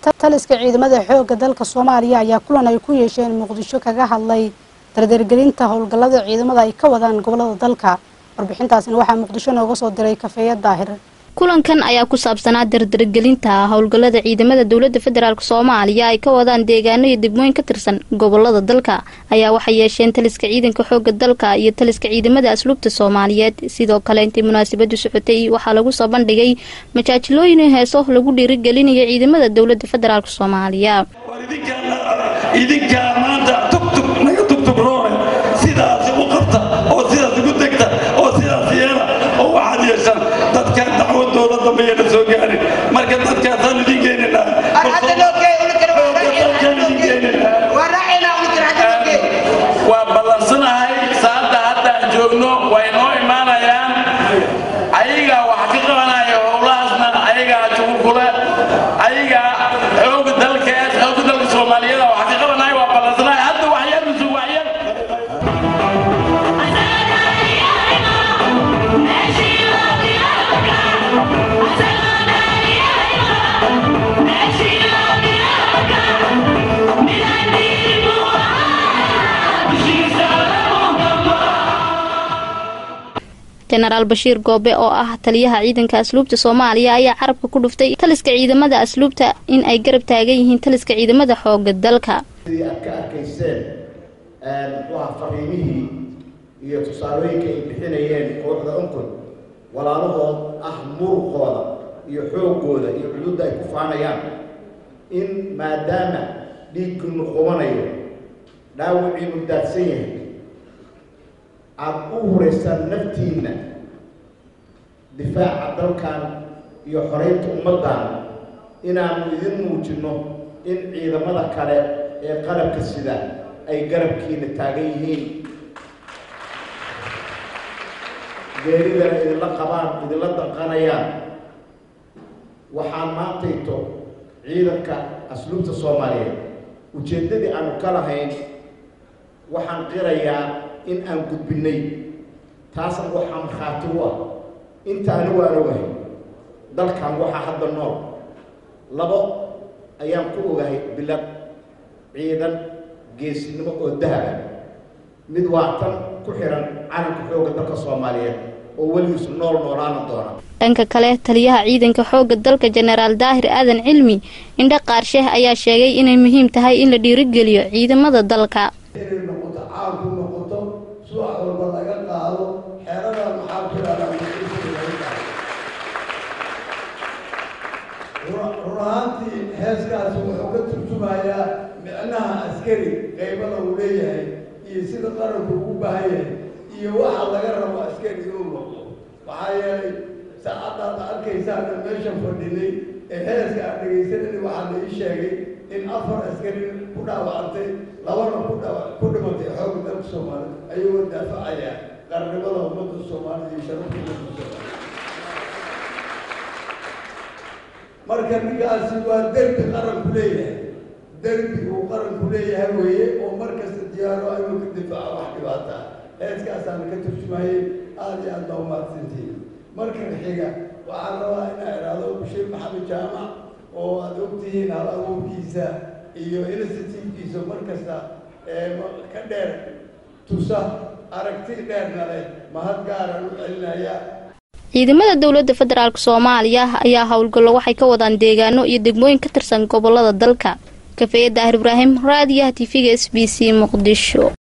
taliska ciidamada xoogga dalka soomaaliya ayaa kulan ay ku yeesheen muqdisho kaga hadlay dardargelinta howlgallada ciidamada ay ka wadaan gobolada dalka warbixintaasina waxaa muqdisho nooga soo diray kafeeya daahir kulankan ayaa ku saabsanaa dardargelinta howlgallada ciidamada dowlada federaalk soomaaliya ay ka wadaan deegaano iyo degmooyin ka tirsan gobolada dalka ayaa waxay yeesheen taliska ciidanka xooga dalka iyo taliska ciidamada asluubta soomaaliyeed sidoo kale intii munaasabadu socotay waxaa lagu soo bandhigay majaajilooyin heeso lagu dhiirigelinayo ciidamada dowlada federaalk soomaaliya idinkaa maanta tugtug naga tugtugroone sidaasi u qabta oo sidaas ugu degta oo sidaas yeela oo waxaad yeeshaan dadka dacwadooda dambeeyana soo gaarin marka dadkaasaan idin geeninaa waa ballansanahay saada haddaan joogno way noo imaanayaan ayagaa wax ka qabanaya howlahaasna ayagaa jugulkule ayagaa xooga dalkees xooga dalka soomaaliyada wax ka qabanaya waa ballansanahay hadda waxyar misu waxyar jenaraal bashiir goobe oo ah taliyaha ciidanka asluubta soomaaliya ayaa carabka ku dhuftay taliska ciidamada asluubta in ay garab taagan yihiin taliska ciidamada xooga dalka sidii aad ka arkayseen muxuuha fariimihii iyo tusaalooyinka ay bixinayeen kooxda unkod walaalahood ah muruqooda iyo xoogooda iyo cududda ay ku faanayaan in maadaama dhiiggiinu qubanayo dhaawiciinu daadsan yahay aada u huraysaan naftiinna difaaca dalkan iyo xoraynta ummaddan inaanu idin muujinno in ciidamada kale ee qalabka sida ay garabkiina taagan yihiin geeridana idinla qabaan idinla danqanayaan waxaan maantayto ciidanka asluubta soomaaliyeed ujeeddadii aanu ka lahayn waxaan qirayaa in aan gudbinnay taasna waxaa markhaati u ah inta anigu aan ogahay dalkan waxaa hadda nool labo ayaan ku ogahay bilad ciidan geesinimo oo dahaba mid waa tan ku xihan calanka xoogga dalka soomaaliyeed oo weligiisu nool noolaana doona dhanka kale taliyaha ciidanka xooga dalka jenaraal daahir aadan cilmi indhe qaarsheeh ayaa sheegay inay muhiim tahay in la dhiirigeliyo ciidamada dalka inay noqoto caanku noqoto subax walba laga qaado xeerada maxaa jiraan run ahaantii heeskaasi wuxuu ka turjumayaa micnaha askari qaybada uu leeyahay iyo sida qaranku ugu baahan yahay iyo waxa laga rabo askari inuu noqdo maxaa yeelay saacaddaad arkaysaana meesha fadhinay ee heeska aan dhegaysanani waxaa la ii sheegay in afar askari ku dhaawacantay labana ku dhawa ku dhimatay xoogga dalka soomaaliya ayagoo daafacaya qarnimada ummadda soomaalida iyo sharafta ummadda soomaalida marka ninkaasi waa derbi qaranku leeyahay derbi uu qaranku leeyahay weeye oo mar kasta diyaaro ayuu ka difaaca wax dhibaata heeskaasaan ka turjumayay aada iyo aad baa umahadsantihiin markan xiga waxaan rabaa inaa idhaahdo bashiir maxamed jaamac oo aada ogtihiin hal abuurkiisa iyo initiativekiisa mar kasta ka dheer tusa aragti dheerna leh mahad gaaraan u celinaya ciidamada dowlada federaalk soomaaliya ayaa howlgallo waxay ka wadaan deegaano iyo degmooyin ka tirsan gobolada dalka kafeeye daahir ibraahim raadiyaha tv-ga s b c muqdisho